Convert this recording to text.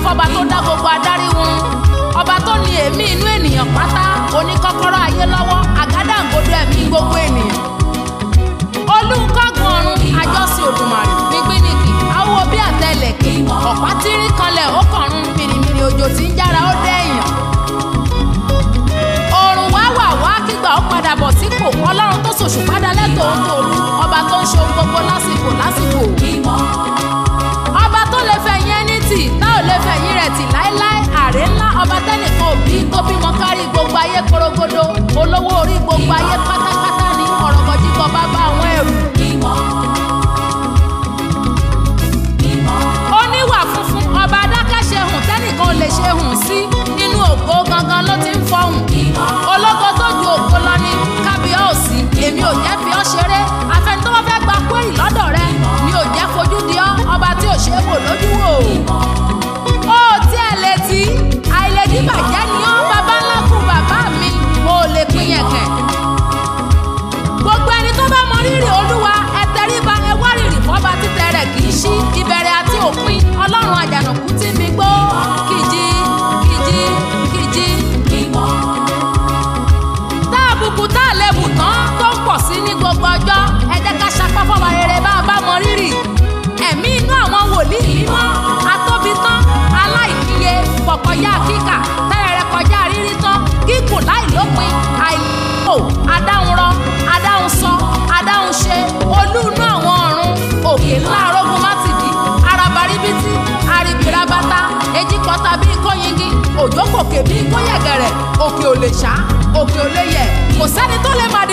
fọba tó dá gbogbo adarí wọn ọba tó ní èémí inú ènìyàn pátá oníkọ́kọ́rọ́ ayé lọ́wọ́ àgádágodo ẹ̀mí gbogbo ènìyàn olùkọ́gun ọ̀run àjọsìn òdùmarè nígbìnìkì awo bí àtẹlẹ̀kì ọ̀pá tírí kanlẹ̀ ó kọ̀run mìrìmìrì òjò tí ń jára ó dẹ́yìn ọ̀run wá wà wá kígbà ó padà bọ̀ sípò ọlọ́run tó ṣòṣù padà lẹ́tọ̀ọ́ tòru ọba tó ń ṣe ohun gbogbo lásìkò lásìkò ọba tó lè fẹ̀yìn ẹni tì tá ò lè fẹ̀yìn rẹ̀ tì láéláé àrè ńlá ọba tẹ́nìkan òbí tó bímọ kárí gbogbo ayé korogodo olówó orí gbogbo ayé pátápátá ní ọ̀rọ̀mọ̀jíkọ bàbá àwọn ẹrù. oníwà funfun ọba adákẹ́ṣe hùn tẹ́nìkan ò lè ṣe hùn sí nínú ògo gangan ló ti ń fọhùn. ológo tó ju ògo lọ ní kábíọ́ọ̀sì èmi ò jẹ́ fi ọ́ ṣeré afẹ́ni tó bá fẹ́ gba kúrì lọ́dọ̀ rẹ mi ò jẹ́ fojú di ọ́ ọba tí ò ṣe é wò lójú wò. ó tí ẹ létí àìlèdí bàjẹ́ ni ó bàbá ńlá kú bàbá mi mo ò lè pín yẹn kẹ̀. gbogbo ẹni tó bá mọ rírì olúwa ẹ tẹríba ẹ wá rírì fọba títẹ rẹ kì í ṣí ìbẹ̀rẹ̀ àti òpin ọlọ́run àjànàkú tí mi gbó kìjì kìjì kìjì tá a bùkù tá a lè bù tán tó ń pọ̀ sí ní gbogbo ọjọ́ ẹ jẹ́ ká sapá fọba rere bá a bá mọ rírì ẹ̀mí inú àwọn wòlíì mímọ́ atóbi tán aláìníye pọ̀kọjá kíkà tẹ́rẹ̀rẹ̀ kọjá rírí tán gígùn láìlópin àìlò adáhunrọ adáhunsọ adáhunṣe olúùnú àwọn ọ̀run òkè ńlá arógun mátìdí arabaribiti aribirabata ejikọta bíi kóyingi òjò kòkè bíi kóyẹ̀gẹ̀rẹ̀ òkè ò lè ṣá òkè ò lè yẹ̀ kò sẹ́ni tó lè máa